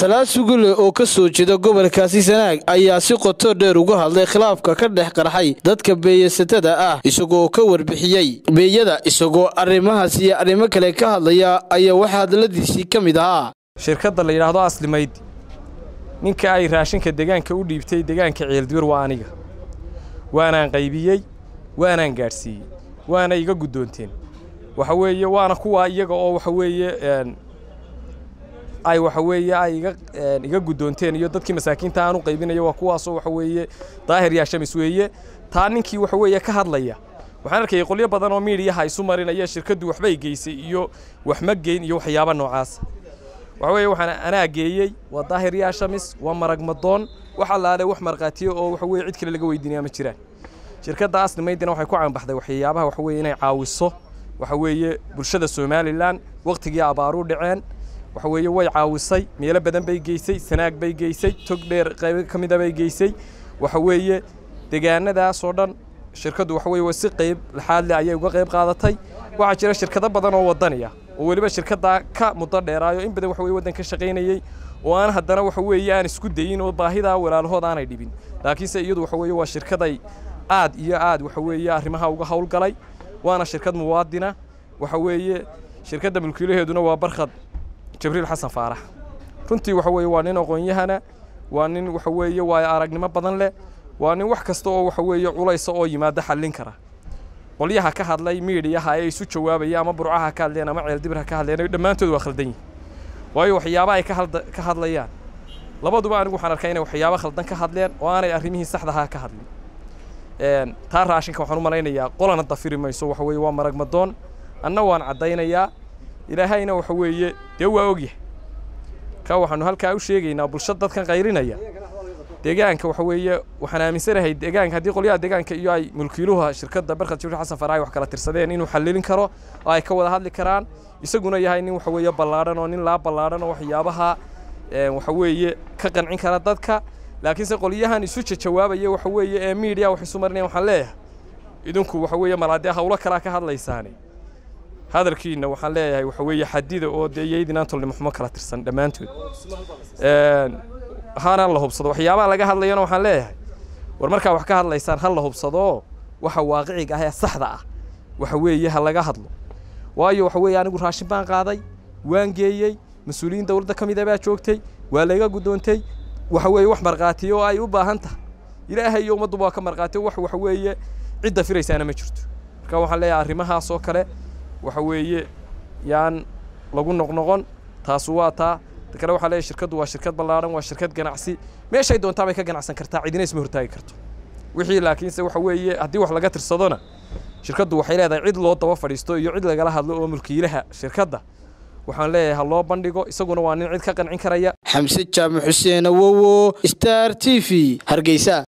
salaad sugule oo ka soo jeeda gobolkaasi sanaag ayaa si qoto dheer uga hadlay khilaafka ka dhex qarxay dadka beeyasatada ah isagoo ka warbixiyey beeyada isagoo arrimahaas iyo arrimo kale ka hadlaya ayaa waxaa hadladiisii ka mid ahaa shirkadda la yidhaahdo aslimayd ninka ay raashinka degaanka u dhiibtay degaanka ceelduur waa aniga waanaan qaybiyey waanaan gaadhsiiyey waana iga guddoonteen waxa weeye waana kuwaa iyaga oo waxa weeye ay waxa weeye ay iga iga guddoonteen iyo dadkii masaakiinta aan u qaybinayo waa kuwaasoo waxa weeye daahir yaa shamis weeye taa ninkii waxa weeye ka hadlaya waxaan arkayay qolyo badan oo miidiyaha isu marinaya shirkaddu waxbay geysay iyo wax ma geyn iyo waxyaaba noocaas waxa weeye waxaan anaa geeyey waa daahir yaa shamis waa marag madoon wax allaale wax markhaatiyo oo waxa weeye cid kale laga weydiinaya ma jiraan shirkadda aslimaydina waxay ku caanbaxday waxyaabaha waxa weeye inay caawiso waxa weeye bulshada somalilan waqtigii abaaruu dhaceen waxa weeye way caawisay meelo badan bay geysay sanaag bay geysay tog dheer qaybo ka mida bay geysay waxa weeye deegaanadaasoo dhan shirkaddu waxa weeye si qayb laxaad leh ayay uga qayb qaadatay waxaa jira shirkado badan oo wadaniya oo weliba shirkaddaa ka muddo dheeraayo in badan waxa weye waddan ka shaqaynayey oo aan haddana waxa weeye aan isku dayin oo baahidaa walaalahood aanay dhibin laakiinse iyadu waxa weeye waa shirkaday aad iyo aad waxa weeye arrimaha uga howlgalay waana shirkad muwaadina waxa weeye shirkadda mulkiilaheeduna waa barkhad jibriil xasan faarax runtii waxa weeye waa nin aqoon-yahana waa nin waxa weeye waayo aragnimo badan leh waa nin wax kasta oo waxa weeye culaysa oo yimaada xallin kara qolyaha ka hadlay miidiyaha ee isu jawaabaya ama burcaha ka hadleen ama ceeldibirha ka hadleen dhammaantood waa khaldan yihin waayo waxyaaba ay ka hadlayaan labaduba anigu waxaan arkaa inay waxyaabo khaldan ka hadleen oo aanay arrimihii saxdaha ka hadlin taa raashinka waxaan u malaynayaa qolana dafiri mayso waxa weeye waa marag madoon anna waan caddaynayaa ilaahayna waxa weeye dee waa ogyahay ka waxaanu halkaa u sheegaynaa bulshada dadkan qayrinaya deegaanka waxa weeye waxaan aaminsanahay deegaanka haddii qolyaha deegaanka iyo ay mulkiiluha shirkadda barkhad jibriil xasan faraay wax kala tirsadeen inuu xallilin karo oo ay ka wada hadli karaan isaguna yahay nin waxa weeye ballaadhan oo nin laa ballaadhan oo waxyaabaha waxa weeye ka qancin kara dadka laakiinse qolyahan isu jawaabaya waxa weeye ee miidiya wax isu marinaya waxaan leeyahay idinku waxa weeye malaadee hawlo kalaa ka hadlaysaane hadalkiina waxaan leeyahay waxa weeye xadida oo dee iyaydinaan tolnimo xumo kala tirsan dhammaantood hana la hubsado waxyaabaha laga hadlayana waxaan leeyahay war markaa wax ka hadlaysaan ha la hubsado waxa waaqiciga ah ee saxda ah waxa weeye ha laga hadlo waayo waxa weeye anigu raashin baan qaaday waan geeyey mas-uuliyiin dowladda ka mida baa joogtay waa layga guddoontay waxa weeye wax markhaatiyo oo ay u baahan tahay ilaahay iyo ummadduba waa ka markhaatiyo wax waxa weeye cidda firaysaana ma jirto marka waxaan leeyahay arrimahaas oo kale waxa weeye yaan lagu noqnoqon taasu waa taa kale waxaa leeyahay shirkaddu waa shirkad ballaadhan waa shirkad ganacsi meeshay doontaa bay ka ganacsan kartaa cidina isma hortaagi karto wixii laakiinse waxa weeye haddii wax laga tirsadona shirkaddu waxay leedahay cid loo daba fadhiisto iyo cid lagala hadlo oo mulkiilaha shirkadda waxaan leeyahay ha loo bandhigo isaguna waa nin cid ka qancin karaya xamse jaamac xuseen awowo star t v hargeysa